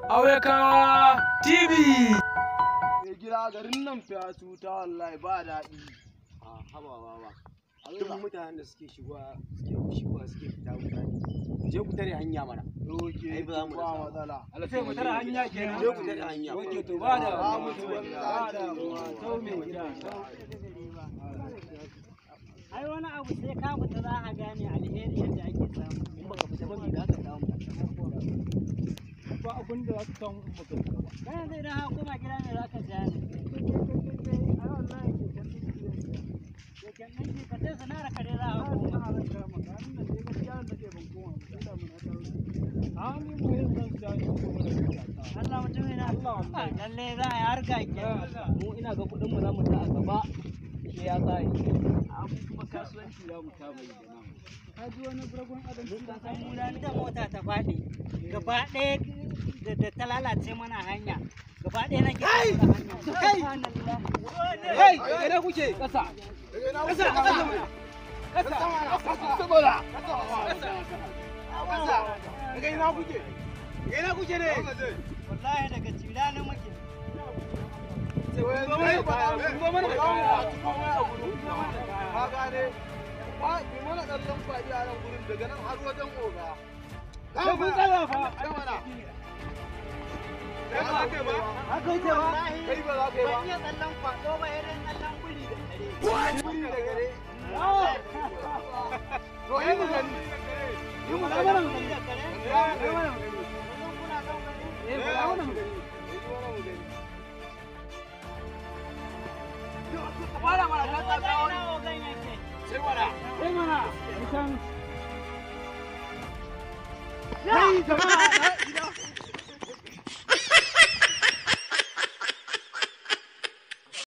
Auyaka TV. Mai gida garin nan fiya cuta wallahi ba daɗi. a haba ba duk mutanen da suke shigowa suke shigowa suke fita mutane je ku tare hanya mana Doke Ai, ba za mu ba rasa ba. matsala. sai mu tara hanya kenan je ku tare hanya Oke to ba da Ba mu ci ba wallahi. da tau mai gida ai wani abu sai ka fita za a gane alheri yadda ake samu in baka fita ba me za ka samu ba abin da za ka samu in baka fita ba kana zai dan haka koma gida ne za ka gane keken ɗin ki ka sai sana'ar ka dai za a koma a ni mu yin zan ja ni ko mana da ta Allah mutum yana Ah, lalle za a yi harka ke mu ina ga kuɗin mu za mu ta a gaba shi ya tsari abu kuma kasuwanci za mu kama yi da namu ka ji wani buragun adam Mun ka san mu da mota ta faɗi gaba ɗaya da da ta lalace mana hanya gaba ɗaya nake kai kai kai ina kuke ƙasa ƙasa ƙasa ƙasa saboda ƙasa daga ina kuke daga ina kuke ne wallahi daga cira na muke Ka gane? Ba bi mana ɗan lamfaɗi a nan gurin daga nan har wajen oga. sai kun tsaya fa Gamana. Kai ba za ka yi ba? haka yake ba Kai ba za ka yi ba. ban iya tsallan kwaɗo ba irin tsallan buri da kare Wuri da gare. To yi mu gani. yi mu da mana mu gani da kare yi mana mu gani kullum kuna son gani eh mu da mana mu gani Fara mana kan Wajen tsakawa. ina ogan yake Sai mana. eh mana mutan Kai jama'a